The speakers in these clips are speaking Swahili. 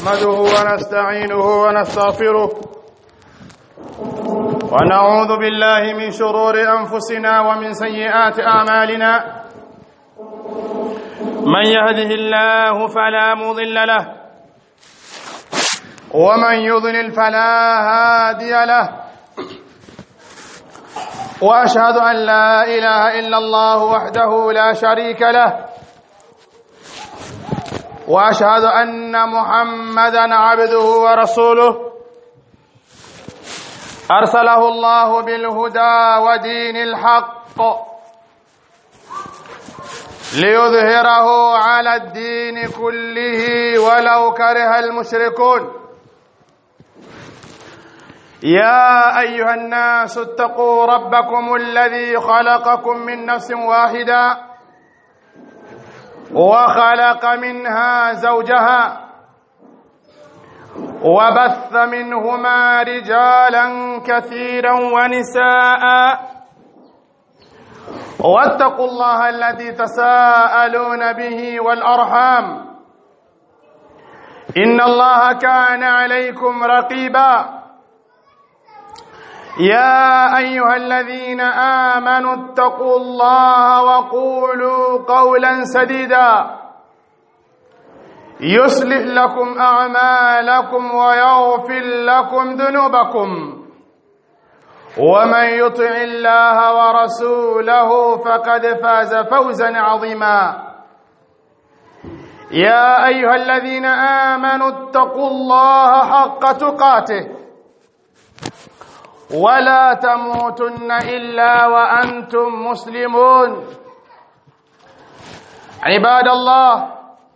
نحمده ونستعينه ونستغفره ونعوذ بالله من شرور أنفسنا ومن سيئات أعمالنا من يهده الله فلا مضل له ومن يضلل فلا هادي له واشهد ان لا اله الا الله وحده لا شريك له واشهد ان محمدا عبده ورسوله ارسله الله بالهدى ودين الحق ليظهره على الدين كله ولو كره المشركون يا ايها الناس اتقوا ربكم الذي خلقكم من نفس واحده وخلق منها زوجها وبث منهما رجالا كثيرا ونساء واتقوا الله الذي تساءلون به والارحام ان الله كان عليكم رقيبا يا ايها الذين امنوا اتقوا الله وقولوا قولا سديدا يصلح لكم اعمالكم ويغفر لكم ذنوبكم ومن يطع الله ورسوله فقد فاز فوزا عظيما يا ايها الذين امنوا اتقوا الله حق تقاته ولا تموتن الا وانتم مسلمون عباد الله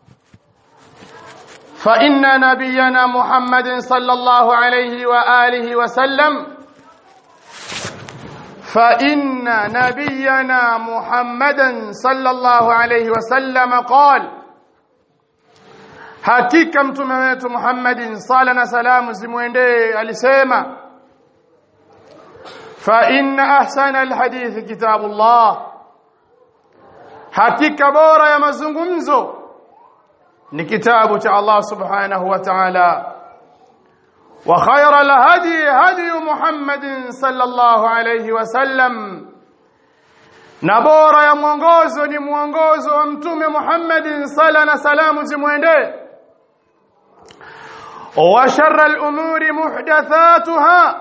فان نبينا محمد صلى الله عليه واله وسلم فان نبينا محمدا صلى الله عليه وسلم قال hakika mtume wetu Muhammadin sala na salamu zimwendee alisema فإن أحسن الحديث كتاب الله hakika bora ya mazungumzo ni kitabu cha Allah subhanahu wa ta'ala wa khayra alhadi hadi Muhammadin sallallahu alayhi wa sallam na bora ya mwongozo ni mwongozo wa mtume Muhammadin sala na salamu zimwendee wa sharra al-umuri muhdathatuha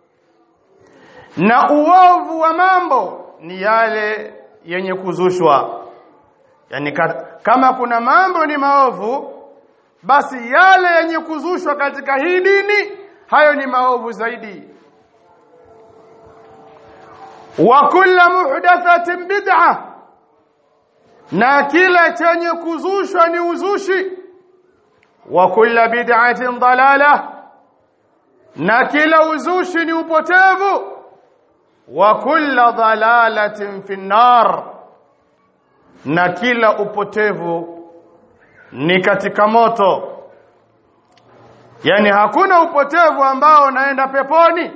na uovu wa mambo ni yale yenye kuzushwa yani kama kuna mambo ni maovu basi yale yenye kuzushwa katika hii dini hayo ni maovu zaidi wa kullu muhdathatin bid'ah na kila chenye kuzushwa ni uzushi wa kullu bid'atin dalalah na kila uzushi ni upotevu wa kulla dhalalatin fi nar na kila upotevu ni katika moto yani hakuna upotevu ambao unaenda peponi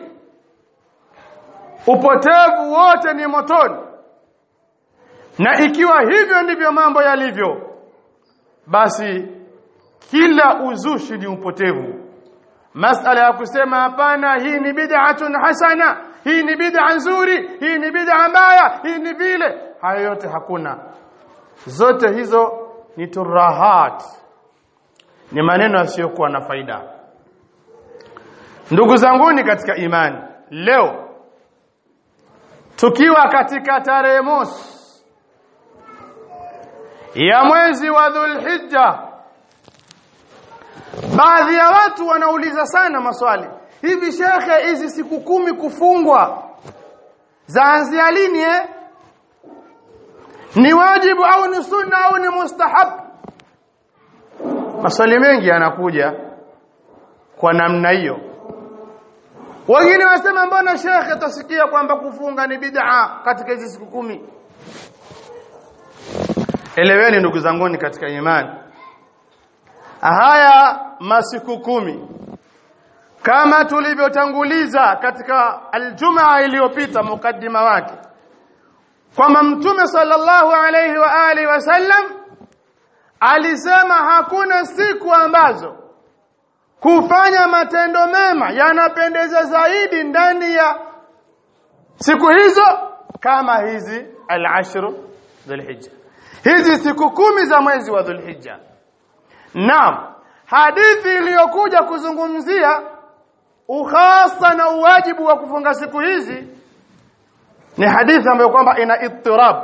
upotevu wote ni motoni na ikiwa hivyo ndivyo mambo yalivyo basi kila uzushi ni upotevu masala ya kusema hapana hii ni bid'atun hasana hii ni bid'a nzuri hii ni bid'a mbaya hii ni vile hayo yote hakuna zote hizo ni turahat ni maneno yasiyokuwa na faida ndugu zanguni katika imani leo tukiwa katika tarehe mosi ya mwezi wa Dhulhijja baadhi ya watu wanauliza sana maswali hivi shekhe hizi siku kumi kufungwa zaanzia lini eh ni wajibu au ni sunna au ni mustahab maswali mengi yanakuja kwa namna hiyo wengine wasema mbona shekhe tasikia kwamba kufunga ni bid'a katika hizi siku kumi eleweni ndugu zanguni katika imani haya masiku kumi kama tulivyotanguliza katika aljumaa iliyopita mukaddima wake kwamba mtume sallallahu alayhi wa alihi wasallam alisema hakuna siku ambazo kufanya matendo mema yanapendeza zaidi ndani ya siku hizo kama hizi al-ashru dhulhijja hizi siku kumi za mwezi wa dhulhijja naam hadithi iliyokuja kuzungumzia ukhasa na uwajibu wa kufunga siku hizi ni hadithi ambayo kwamba ina ittirab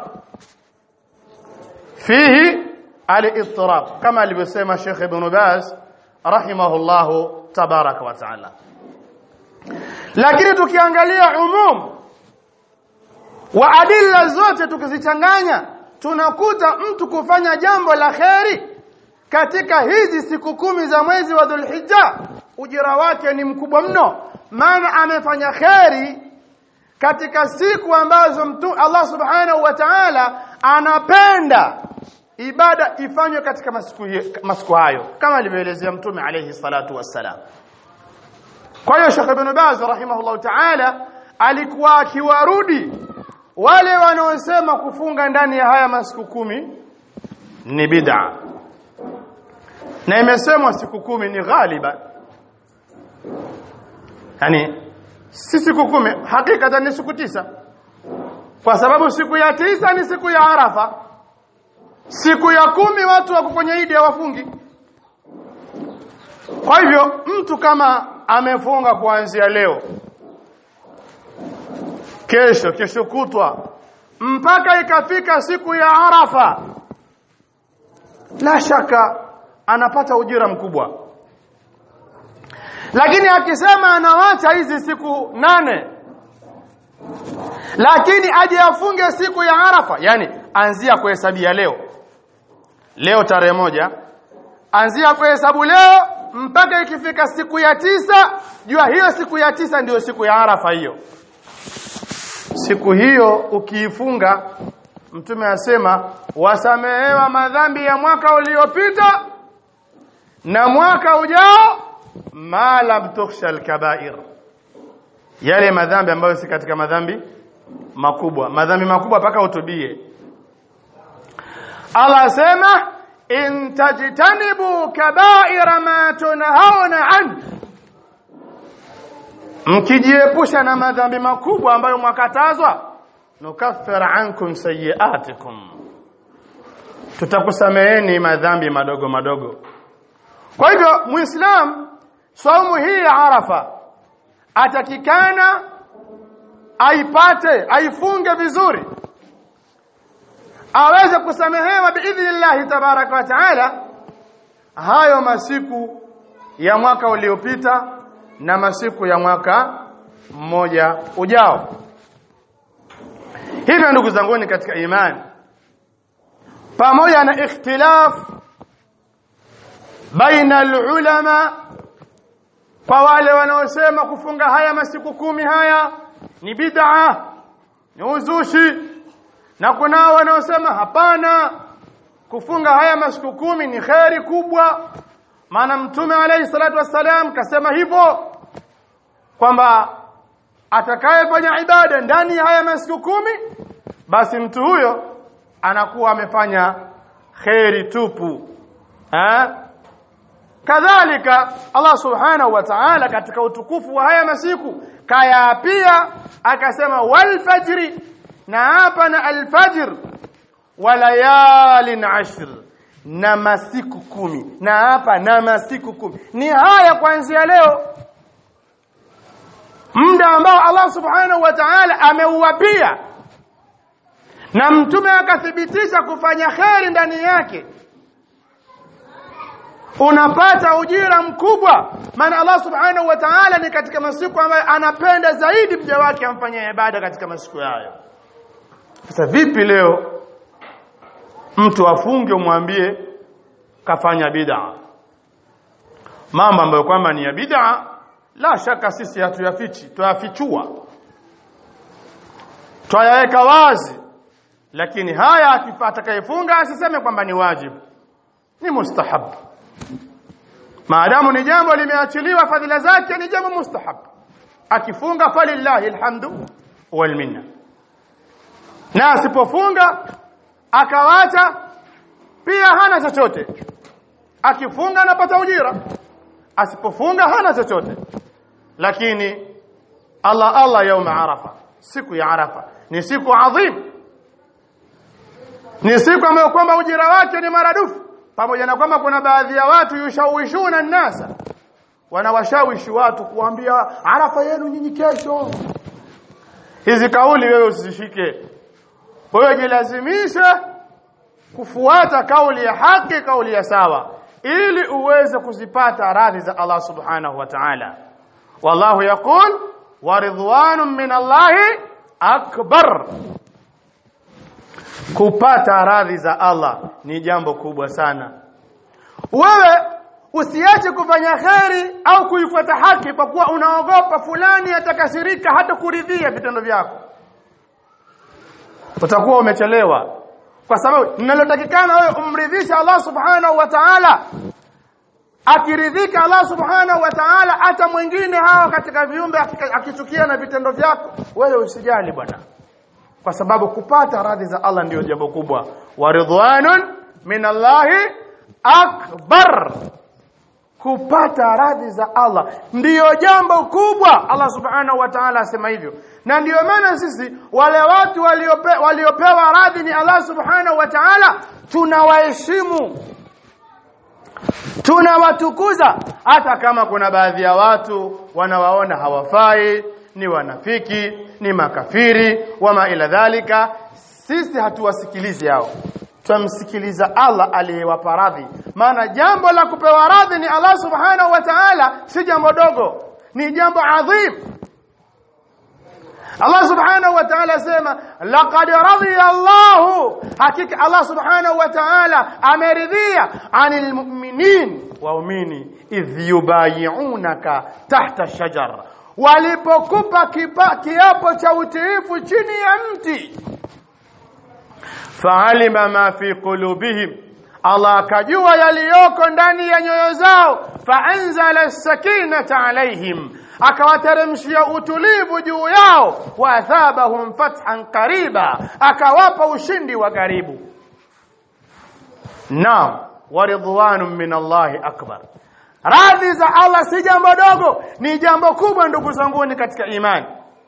fihi al-ittirab kama alivyosema Sheikh Ibn Baz rahimahullahu tabaraka wa taala lakini tukiangalia umum wa adilla zote tukizichanganya tunakuta mtu kufanya jambo la kheri katika hizi siku kumi za mwezi wa Dhulhijja ujira wake ni mkubwa mno maana amefanya kheri katika siku ambazo mtu Allah subhanahu wa ta'ala anapenda ibada ifanywe katika masiku masiku hayo kama alivyoelezea mtume alayhi salatu wassalam kwa hiyo Sheikh Ibn Baz rahimahullah ta'ala alikuwa akiwarudi wale wanaosema kufunga ndani ya haya masiku kumi ni bid'a na imesemwa siku kumi ni ghaliba yani si siku kumi hakika ni siku tisa kwa sababu siku ya tisa ni siku ya Arafa siku ya kumi watu wako kwenye idi hawafungi kwa hivyo mtu kama amefunga kuanzia leo kesho kesho kutwa mpaka ikafika siku ya Arafa la shaka anapata ujira mkubwa lakini akisema anawacha hizi siku nane lakini aje afunge siku ya Arafa yani anzia kuhesabia leo leo tarehe moja anzia kuhesabu leo mpaka ikifika siku ya tisa jua hiyo siku ya tisa ndiyo siku ya Arafa hiyo siku hiyo ukiifunga mtume asema wasamehewa madhambi ya mwaka uliopita na mwaka ujao ma lam tukhsha alkabair yale madhambi ambayo si katika madhambi makubwa madhambi makubwa paka utubie Allah asema in tajtanibu kabaira ma tunhauna an mkijiepusha na madhambi makubwa ambayo mwakatazwa nukaffir ankum sayiatikum tutakusameheni madhambi madogo madogo kwa hivyo muislam saumu hii ya arafa atakikana aipate aifunge vizuri aweze kusamehewa biidhnillahi tabaraka wa taala hayo masiku ya mwaka uliopita na masiku ya mwaka mmoja ujao hivyo ndugu zanguni katika imani pamoja na ikhtilaf baina alulama kwa wale wanaosema kufunga haya masiku kumi haya ni bid'a ni uzushi na kunao wanaosema hapana kufunga haya masiku kumi ni kheri kubwa maana mtume alayhi salatu wassalam kasema hivyo kwamba atakayefanya ibada ndani ya haya masiku kumi basi mtu huyo anakuwa amefanya kheri tupu eh kadhalika Allah subhanahu wa ta'ala katika utukufu wa haya masiku kaya pia akasema wal fajri na hapa na alfajr walayalin ashr na masiku kumi na hapa na masiku kumi ni haya kuanzia leo muda ambao Allah subhanahu wa ta'ala ameuwapia na mtume akathibitisha kufanya kheri ndani yake unapata ujira mkubwa maana Allah subhanahu wa ta'ala ni katika masiku ambayo anapenda zaidi mja wake amfanyie ibada katika masiku hayo sasa vipi leo mtu afunge umwambie kafanya bid'a mambo ambayo kwamba ni ya bid'a la shaka sisi hatuyafichi tuyafichua twayaweka wazi lakini haya atakayefunga asiseme kwamba ni wajibu ni mustahab maadamu ni jambo limeachiliwa fadhila zake ni jambo mustahab akifunga falillahi alhamdu wal minna na asipofunga akawacha pia hana chochote akifunga anapata ujira asipofunga hana chochote lakini Allah Allah yauma arafa siku ya arafa ni siku adhim ni siku ambayo kwamba ujira wake ni maradufu pamoja na kwamba kuna baadhi ya watu yushawishuna nasa wanawashawishi watu kuambia arafa yenu nyinyi kesho hizi kauli wewe usishike wewe jilazimishe kufuata kauli ya haki kauli ya sawa ili uweze kuzipata radhi za Allah subhanahu wa ta'ala wallahu yaqul wa ridwanun min Allahi akbar kupata radhi za Allah ni jambo kubwa sana wewe usiache kufanya kheri au kuifuata haki kwa kuwa unaogopa fulani atakasirika hata kuridhia vitendo vyako utakuwa umechelewa kwa sababu ninalotakikana wewe umridhisha Allah subhanahu wa ta'ala akiridhika Allah subhanahu wa ta'ala hata mwingine hawa katika viumbe akichukia na vitendo vyako wewe usijali bwana kwa sababu kupata radhi za Allah ndiyo jambo kubwa wa ridwanun min Allahi akbar kupata radhi za Allah ndiyo jambo kubwa Allah subhanahu wa ta'ala asema hivyo na ndiyo maana sisi wale watu waliope, waliopewa radhi ni Allah subhanahu wa ta'ala tunawaheshimu tunawatukuza hata kama kuna baadhi ya watu wanawaona hawafai ni wanafiki ni makafiri wama ila dhalika sisi hatuwasikilizi hao tumsikiliza Allah aliyewapa radhi maana jambo la kupewa radhi ni Allah subhanahu wa ta'ala si jambo dogo ni jambo adhim Allah subhanahu wa ta'ala sema laqad radiya Allah hakika Allah subhanahu wa ta'ala ameridhia anil mu'minin waumini idh yubayi'unaka tahta shajar walipokupa kiapo cha utiifu chini ya mti fa'alima ma fi qulubihim Allah akajua yaliyoko ndani ya nyoyo zao fa'anzala as-sakinata alaihim akawateremshia utulivu juu yao wa athabahum fathan qariba akawapa ushindi wa karibu naam wa ridwanun min Allah akbar radhi za Allah si jambo dogo ni jambo kubwa ndugu zanguni katika imani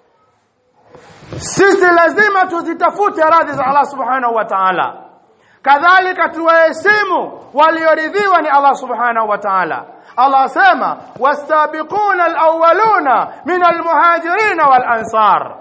sisi lazima tuzitafute radhi za Allah subhanahu wa ta'ala kadhalika tuwaheshimu walioridhiwa ni Allah subhanahu wa ta'ala Allah asema wastabiquna alawwaluna min almuhajirin walansar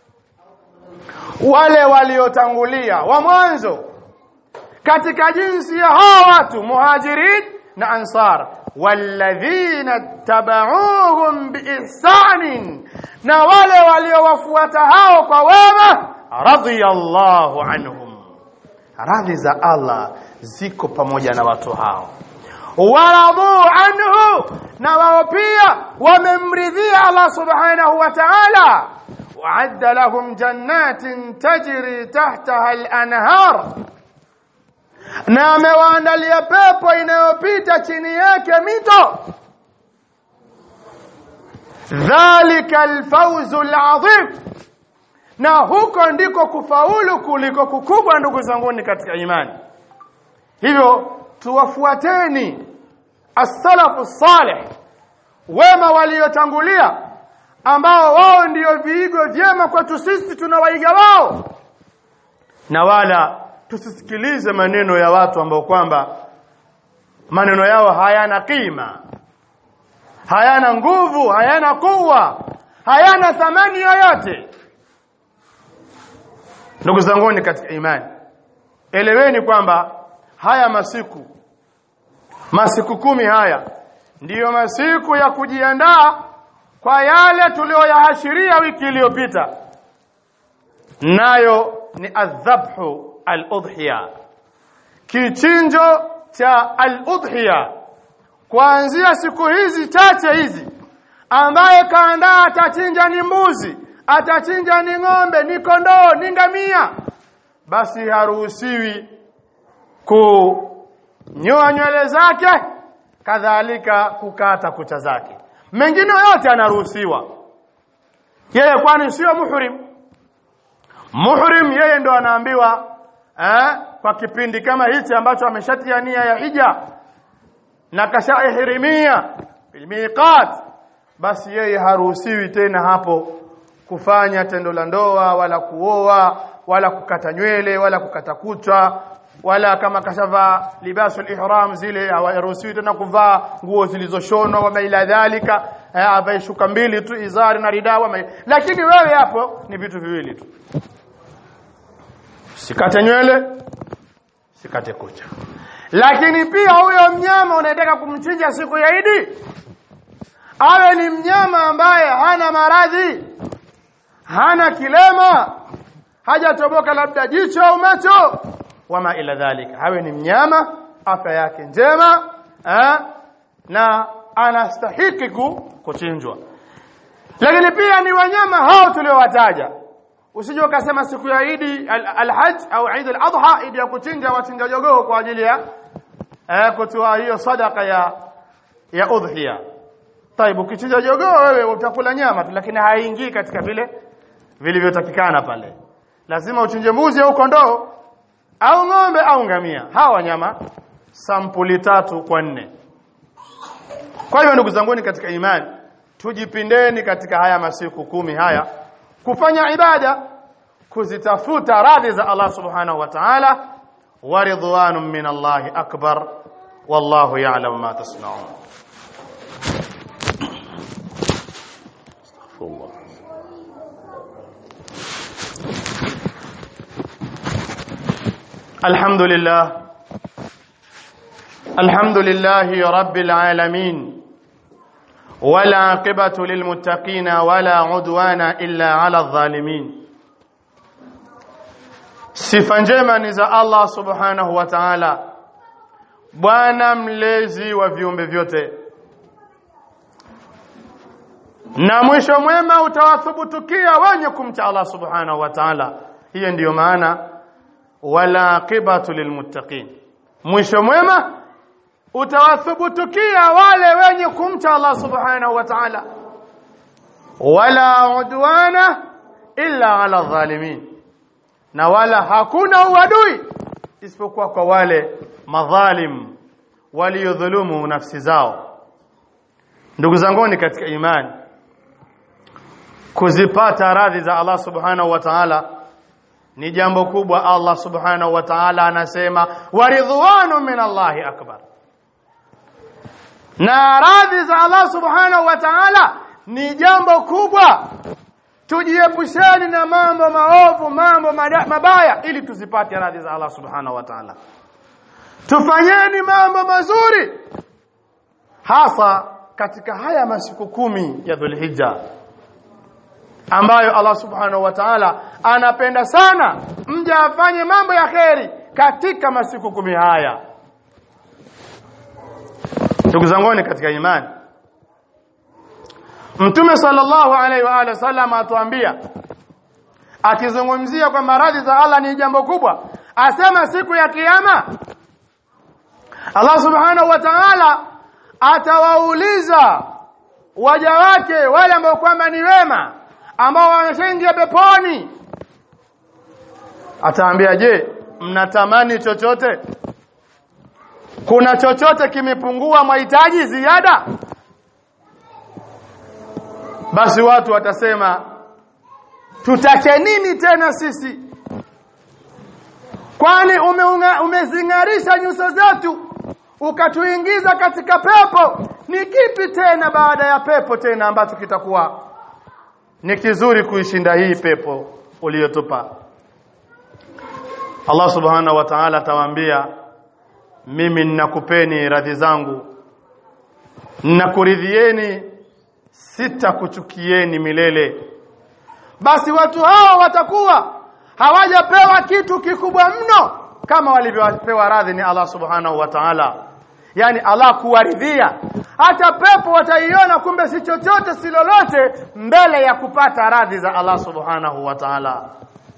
wale waliotangulia wa mwanzo katika jinsi ya hawa watu muhajirin na ansar walladhina tabauhum biihsanin na wale waliowafuata hao kwa wema radiyallahu anhum radhi za Allah ziko pamoja na watu hao waradhu anhu na wao pia wamemridhia Allah subhanahu wa ta'ala وعد لهم جنات تجري تحتها الأنهار na amewaandalia pepo inayopita chini yake mito dhalika alfawzu alazim na huko ndiko kufaulu kuliko kukubwa ndugu zanguni katika imani hivyo tuwafuateni as-salafu salih wema waliotangulia ambao wao ndio viigo vyema kwetu sisi tunawaiga wao na wala tusisikilize maneno ya watu ambao kwamba maneno yao hayana kima hayana nguvu hayana kuwa hayana thamani yoyote ndugu zanguni katika imani eleweni kwamba haya masiku masiku kumi haya ndiyo masiku ya kujiandaa kwa yale tuliyoyaashiria wiki iliyopita nayo ni adhabhu al-udhiya kichinjo cha al-udhiya kuanzia siku hizi chache hizi ambaye kaandaa atachinja ni mbuzi atachinja ni ng'ombe ni kondoo ni ngamia basi haruhusiwi kunyoa nywele zake kadhalika kukata kucha zake mengine yote anaruhusiwa yeye kwani sio muhrim muhrim yeye ndo anaambiwa eh, kwa kipindi kama hichi ambacho ameshatia nia ya hija na kashaihirimia fil miqat basi yeye haruhusiwi tena hapo kufanya tendo la ndoa wala kuoa wala kukata nywele wala kukata kucha wala kama kashava libasul ihram zile hawaruhusiwi tena kuvaa nguo zilizoshonwa wa ila dhalika avae shuka mbili tu izari na ridawa lakini wewe hapo ni vitu viwili tu sikate nywele sikate kucha lakini pia huyo mnyama unataka kumchinja siku ya Idi awe ni mnyama ambaye hana maradhi hana kilema hajatoboka labda jicho au macho wama ila dhalika hawe ni mnyama afya yake njema eh, na anastahiki kuchinjwa lakini pia ni wanyama hao tuliowataja usije ukasema siku ya Idi al-Hajj au Eid al-Adha idi ya kuchinja wachinja jogoo kwa ajili ya eh, kutoa hiyo sadaka ya ya udhiya Taibu ukichinja jogoo wewe utakula nyama tu lakini haingii katika vile vilivyotakikana pale lazima uchinje mbuzi au kondoo au ng'ombe au ngamia hawa wanyama sampuli tatu kwa nne kwa hiyo ndugu zangu katika imani tujipindeni katika haya masiku kumi haya kufanya ibada kuzitafuta radhi za Allah subhanahu wa ta'ala wa ridwanun min Allah akbar wallahu ya'lamu ma tasna'un الحمد لله الحمد لله رب العالمين ولا عقبة للمتقين ولا عدوان إلا على الظالمين sifa njema ni za Allah subhanahu wa ta'ala bwana mlezi wa viumbe vyote na mwisho mwema utawathubutukia wenye kumcha Allah subhanahu wa ta'ala hiyo ndiyo maana wala aqibatu lilmuttaqin mwisho mwema utawathubutukia wale wenye kumcha Allah subhanahu wa ta'ala wala udwana illa ala dhalimin na wala hakuna uadui isipokuwa kwa wale madhalim waliodhulumu nafsi zao ndugu zanguni katika imani kuzipata radhi za Allah subhanahu wa ta'ala ni jambo kubwa Allah subhanahu wa ta'ala anasema waridhwanu min Allahi akbar na radhi za Allah subhanahu wa ta'ala ni jambo kubwa tujiepusheni na mambo maovu mambo mabaya ili tuzipate radhi za Allah subhanahu wa ta'ala tufanyeni mambo mazuri hasa katika haya masiku kumi ya Dhulhijja ambayo Allah subhanahu wa ta'ala anapenda sana mja afanye mambo ya kheri katika masiku kumi haya ndugu zanguni katika imani Mtume sallallahu alaihi wa alihi wasallam atuambia akizungumzia kwamba radhi za Allah ni jambo kubwa asema siku ya kiyama Allah subhanahu wa ta'ala atawauliza waja wake wale ambao kwamba ni wema ambao wameshaingia peponi ataambia je mnatamani chochote kuna chochote kimepungua mahitaji ziada basi watu watasema tutake nini tena sisi kwani umezing'arisha nyuso zetu ukatuingiza katika pepo ni kipi tena baada ya pepo tena ambacho kitakuwa ni kizuri kuishinda hii pepo uliyotupa Allah subhanahu wa ta'ala atawaambia mimi ninakupeni radhi zangu ninakuridhieni sitakuchukieni milele basi watu hao watakuwa hawajapewa kitu kikubwa mno kama walivyopewa radhi ni Allah subhanahu wa ta'ala yani Allah kuwaridhia hata pepo wataiona kumbe si chochote si lolote mbele ya kupata radhi za Allah subhanahu wa ta'ala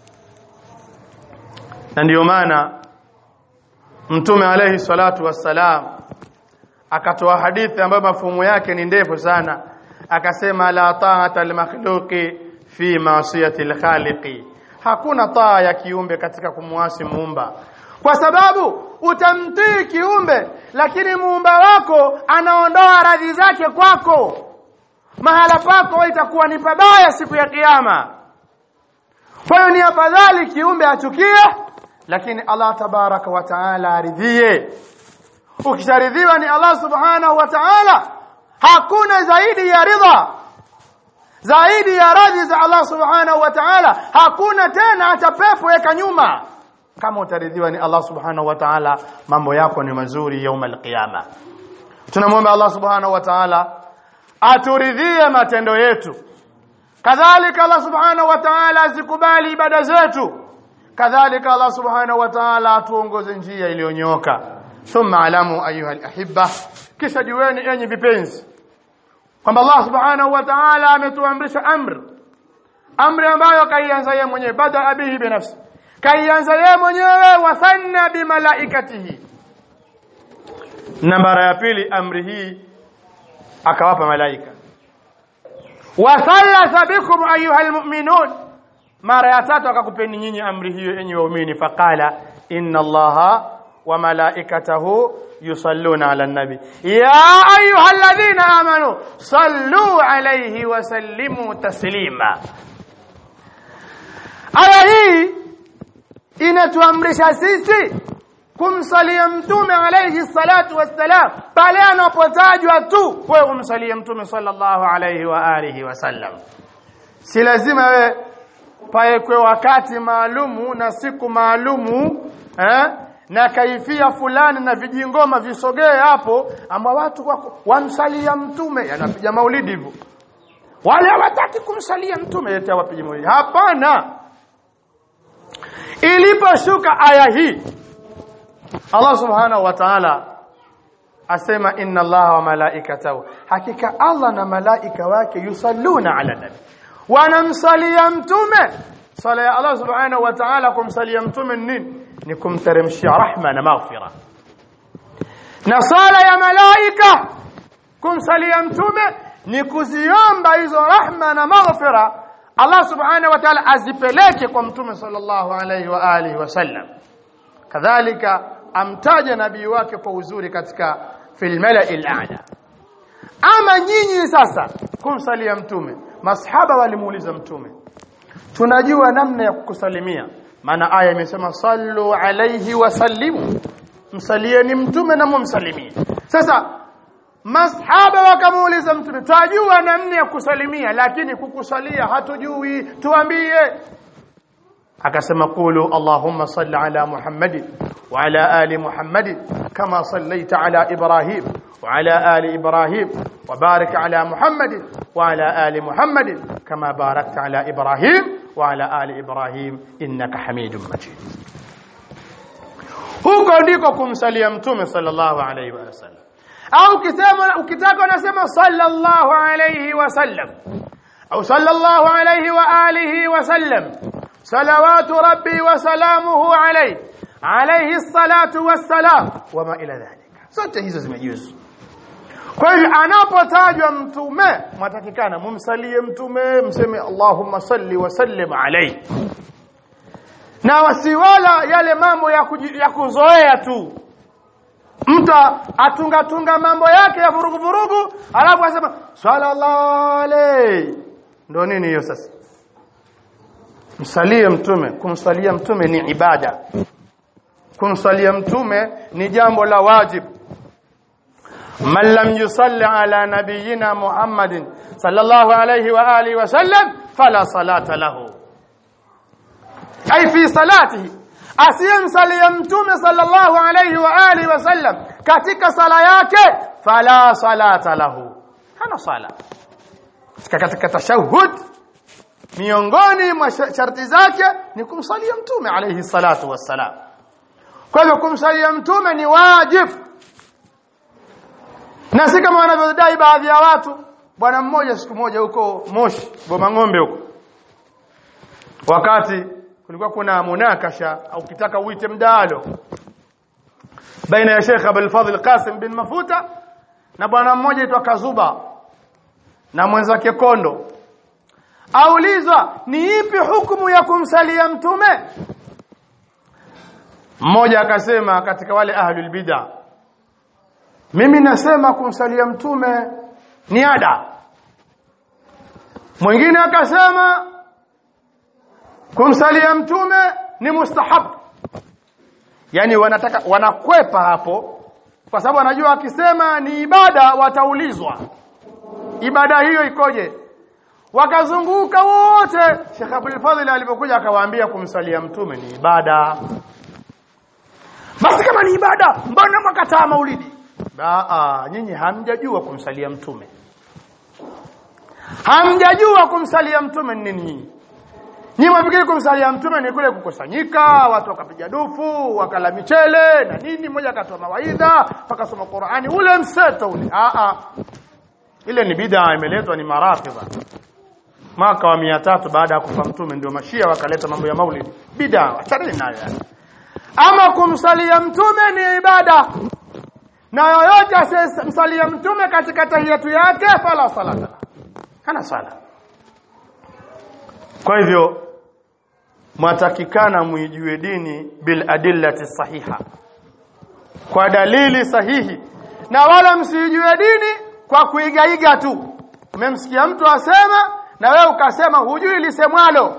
na ndiyo maana mtume alayhi salatu wassalam akatoa hadithi ambayo mafumo yake ni ndefu sana akasema la ta'ata al-makhluqi fi ma'siyati al-khaliqi hakuna taa ya kiumbe katika kumwasi muumba kwa sababu utamtii kiumbe lakini muumba wako anaondoa radhi zake kwako mahala pako itakuwa ni pabaya siku ya kiyama kwa hiyo ni afadhali kiumbe achukie lakini Allah tabaraka wa taala aridhie ukisharidhiwa ni Allah subhanahu wa ta'ala hakuna zaidi ya ridha zaidi ya radhi za Allah subhanahu wa ta'ala hakuna tena hata pepo weka nyuma kama utaridhiwa ni Allah subhanahu wa ta'ala mambo yako ni mazuri yaum alqiyama tunamwomba Allah subhanahu wa ta'ala aturidhie matendo yetu kadhalika Allah subhanahu wa ta'ala azikubali ibada zetu kadhalika Allah subhanahu wa ta'ala atuongoze njia iliyonyooka thumma alamu ayuha alahibba kisha jueni enyi vipenzi kwamba Allah subhanahu wa ta'ala ametuamrisha amri amri ambayo kaianza yeye mwenyewe bada bihi binafsi kaianza yeye mwenyewe wasanna bimalaikatihi na mara ya pili amri hii akawapa malaika wasallatha bikum ayuha almu'minun mara ya tatu akakupeni nyinyi amri hiyo enyi waumini faqala inna allaha wa malaikatahu yusalluna ala nabi ya ayuha alladhina amanu sallu alayhi wa sallimu taslima aya hii inatuamrisha sisi kumsalia mtume alayhi salatu wassalam pale anapotajwa tu wewe umsalie mtume sallallahu alayhi wa alihi wasallam si lazima wewe paekwe wakati maalumu na siku maalumu eh? na kaifia fulani na vijingoma visogee hapo ambao watu wako wamsalia mtume yanapiga maulidi hivyo wale hawataki kumsalia mtume yote wapige maulidi hapana iliposhuka aya hii Allah subhanahu wa ta'ala asema inna Allah wa malaikatahu hakika Allah na malaika wake yusalluna ala nabi wanamsalia mtume sala ya Allah subhanahu wa ta'ala kumsalia mtume nini ni kumteremshia rahma na maghfira na sala ya malaika kumsalia mtume ni kuziomba hizo rahma na maghfira Allah subhanahu wa ta'ala azipeleke kwa mtume sallallahu alayhi wa alihi wasallam kadhalika amtaja nabii wake kwa uzuri katika fil mala'il a'la ama nyinyi sasa kumsalia mtume masahaba walimuuliza mtume tunajua namna ya kukusalimia maana aya imesema sallu alayhi wasallimu msalieni mtume na mumsalimie sasa masahaba wakamuuliza mtume twajua namna ya kusalimia lakini kukusalia hatujui tuambie akasema qulu allahumma salli ala muhammadin wa ala ali muhammadin kama sallaita ala ibrahim wa ala ali ibrahim wa barik ala muhammadin wa ala ali muhammadin kama barakta ala ibrahim wa ala ali ibrahim innaka hamidum majid huko ndiko kumsalia mtume sallallahu alayhi wa sallam au ukisema ukitaka unasema sallallahu alayhi wa sallam au sallallahu alayhi wa alihi wa sallam صلوات ربي وسلامه عليه عليه الصلاة والسلام وما إلى ذلك zote hizo zimejuzu kwa hivyo anapotajwa mtume mwatakikana mumsalie mtume mseme Allahumma salli wa sallim alayhi na wasiwala yale mambo ya, kuji, ya kuzoea tu mtu atunga tunga mambo yake ya vurugu vurugu alafu asema sallallahu alayhi ndio nini hiyo sasa msalie mtume kumsalia mtume ni ibada kumsalia mtume ni jambo la wajib man lam yusalli ala nabiyyina muhammadin sallallahu alayhi wa alihi wa sallam fala salata lahu ay fi salatihi asiyemsalia mtume sallallahu alayhi wa alihi wa sallam katika sala yake fala salata lahu hana sala katika tashahhud miongoni mwa sharti zake ni kumsalia mtume alayhi salatu wassalam kwa hivyo kumsalia mtume ni wajib na si kama wanavyodai baadhi ya watu bwana mmoja siku moja huko Moshi Boma Ng'ombe huko wakati kulikuwa kuna munakasha au kitaka uite mdalo baina ya Sheikh Abdul Fadhil Qasim bin Mafuta na bwana mmoja aitwa Kazuba na mwenzake Kondo aulizwa ni ipi hukumu ya kumsalia mtume mmoja akasema katika wale ahlul bid'a mimi nasema kumsalia mtume ni ada mwingine akasema kumsalia mtume ni mustahab yani wanataka wanakwepa hapo kwa sababu wanajua akisema ni ibada wataulizwa ibada hiyo ikoje wakazunguka wote Sheikh Abdul Fadhil alipokuja akawaambia kumsalia mtume ni ibada basi kama ni ibada mbona makataa maulidi Aa, nyinyi hamjajua kumsalia mtume hamjajua kumsalia mtume ni nini nyinyi nyinyi mwafikiri kumsalia mtume ni kule kukusanyika watu wakapiga dufu wakala michele na nini mmoja akatoa mawaidha pakasoma Qur'ani ule mseto ule Aa, ile ni bid'a imeletwa ni marafidha mwaka wa mia tatu baada ya kufa mtume ndio mashia wakaleta mambo ya maulidi bid'a achana nayo yani ama kumsalia mtume ni ibada na yoyote asiyemsalia mtume katika tahiyatu yake fala salata hana sala kwa hivyo mwatakikana muijue dini bil adillati sahiha kwa dalili sahihi na wala msijue dini kwa kuigaiga tu umemsikia mtu asema na wewe ukasema hujui lisemwalo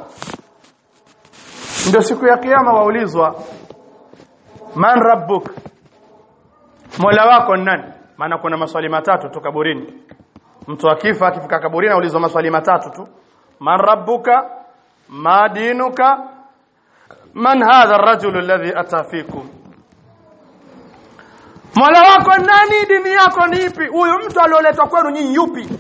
ndio siku ya kiyama waulizwa man rabbuk mola wako ni nani maana kuna maswali matatu tu kaburini mtu akifa akifika kaburini aulizwa maswali matatu tu man rabbuka ma dinuka man hadha ar-rajul alladhi ata fikum mola wako ni nani dini yako ni ipi huyu mtu alioletwa kwenu nyinyi yupi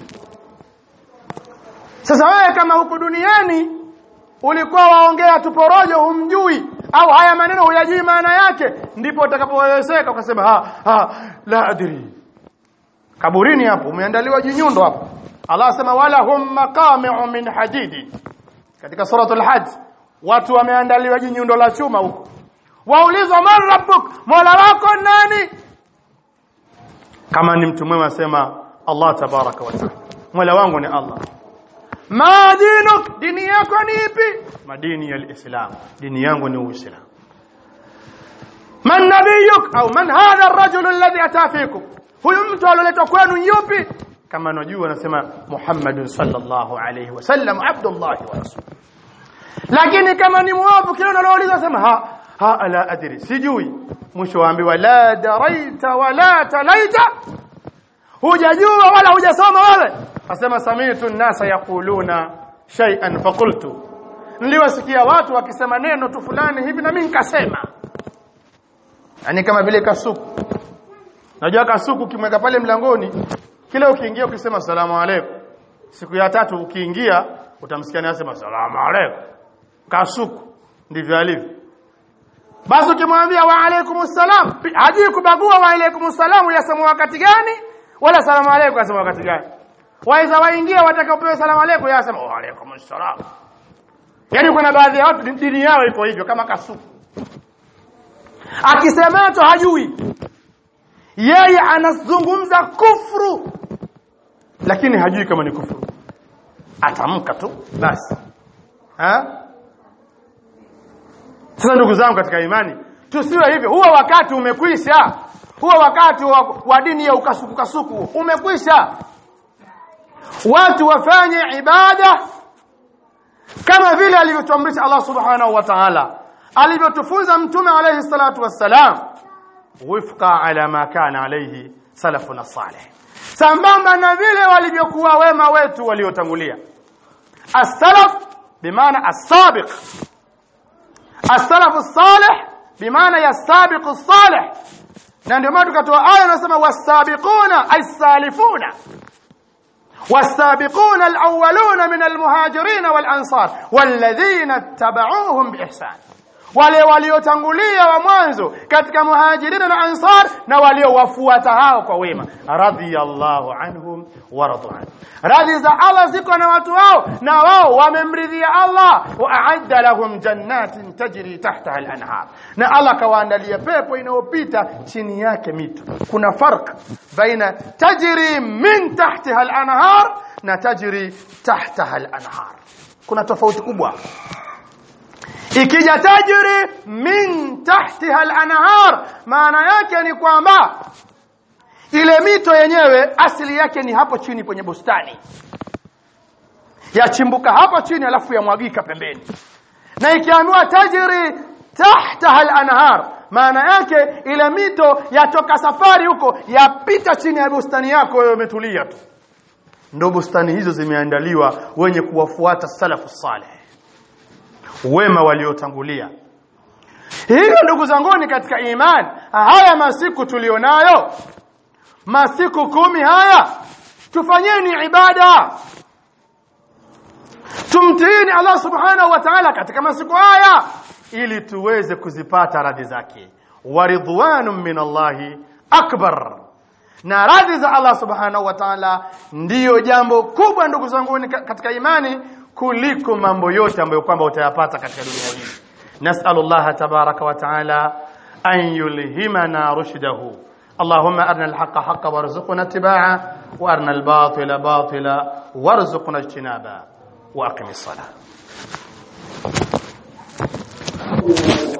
sasa wewe kama huku duniani ulikuwa waongea tuporojo humjui au haya maneno huyajui maana yake ndipo utakapowezeka ukasema ha, ha la adri kaburini hapo umeandaliwa jinyundo hapo Allah asema wala hum maqami'u min hadidi katika suratul hajj watu wameandaliwa jinyundo la chuma huko waulizwa man rabbuk mola wako nani kama ni mtu mwema asema Allah tabaraka wa taala mola wangu ni Allah ma dinuk dini yako ni ipi madini ya islam dini yangu ni uislamu man nabiyuk au man hadha ar-rajul alladhi ata fikum huyu mtu alioletwa kwenu yupi kama najua anasema Muhammad sallallahu alayhi wasallam abdullah wa rasul lakini kama ni muovu kile unaloulizwa sema ha ha la adri sijui mwisho waambiwa la daraita wala talaita hujajua wala hujasoma wewe asema samitu nasa yaquluna shay'an faqultu niliwasikia watu wakisema neno tu fulani hivi na mimi nikasema yani kama vile kasuku najua kasuku kimweka pale mlangoni kila ukiingia ukisema salamu alaykum siku ya tatu ukiingia utamsikia anasema salamu alaykum kasuku ndivyo alivyo basi ukimwambia wa alaykumus salam hajui kubagua wa alaykumus salam yasema wakati gani wala salamu alaykum yasema wakati gani waweza waingia watakaopewa salamu alaykum yasema wa alaykumus salam yani kuna baadhi ya watu dini yao iko hivyo kama kasuku akisemacho hajui yeye anazungumza kufru lakini hajui kama ni kufru atamka tu basi ha sasa ndugu zangu katika imani tusiwe hivyo huo wakati umekwisha huo wakati wa, wa dini ya ukasuku kasuku umekwisha watu wafanye ibada kama vile alivyotuamrisha Allah subhanahu wa ta'ala alivyotufunza mtume alayhi salatu wassalam wifqa ala ma kana alayhi salafuna salih sambamba na vile walivyokuwa wema wetu waliotangulia as-salaf bimaana as-sabiq as-salaf as-salih bimaana ya sabiq as-salih na ndio maana tukatoa aya inasema was-sabiquna as-salifuna والسابقون الأولون من المهاجرين والأنصار والذين اتبعوهم بإحسان wale waliotangulia wa mwanzo katika muhajirina na ansar na waliowafuata hao kwa wema radhiyallahu anhum wa radu an radhi za Allah ziko na watu wao na wao wamemridhia Allah wa a'adda lahum jannatin tajri tahtaha al-anhar na Allah kawaandalia pepo inayopita chini yake mito kuna farq baina tajri min tahtaha al-anhar na tajri tahtaha al-anhar kuna tofauti kubwa ikija tajri min tahtiha al-anhar maana yake ni kwamba ile mito yenyewe asili yake ni hapo chini kwenye bustani yachimbuka hapo chini alafu yamwagika pembeni na ikiambiwa tajri tahtaha al-anhar maana yake ile mito yatoka safari huko yapita chini ya bustani yako wewe umetulia tu ndio bustani hizo zimeandaliwa wenye kuwafuata salafu saleh wema waliotangulia hivyo ndugu zanguni katika iman haya masiku tulionayo masiku kumi haya tufanyeni ibada tumtiini Allah subhanahu wa ta'ala katika masiku haya ili tuweze kuzipata radhi zake waridwanun min Allahi akbar na radhi za Allah subhanahu wa ta'ala ndiyo jambo kubwa ndugu zangu katika imani kuliko mambo yote ambayo kwamba utayapata katika dunia hii nas'alullah tabaraka wa ta'ala an yulhimana rushdahu اللهم أرنا الحق حقا وارزقنا اتباعه وأرنا الباطل باطلا وارزقنا اجتنابه وأقم الصلاة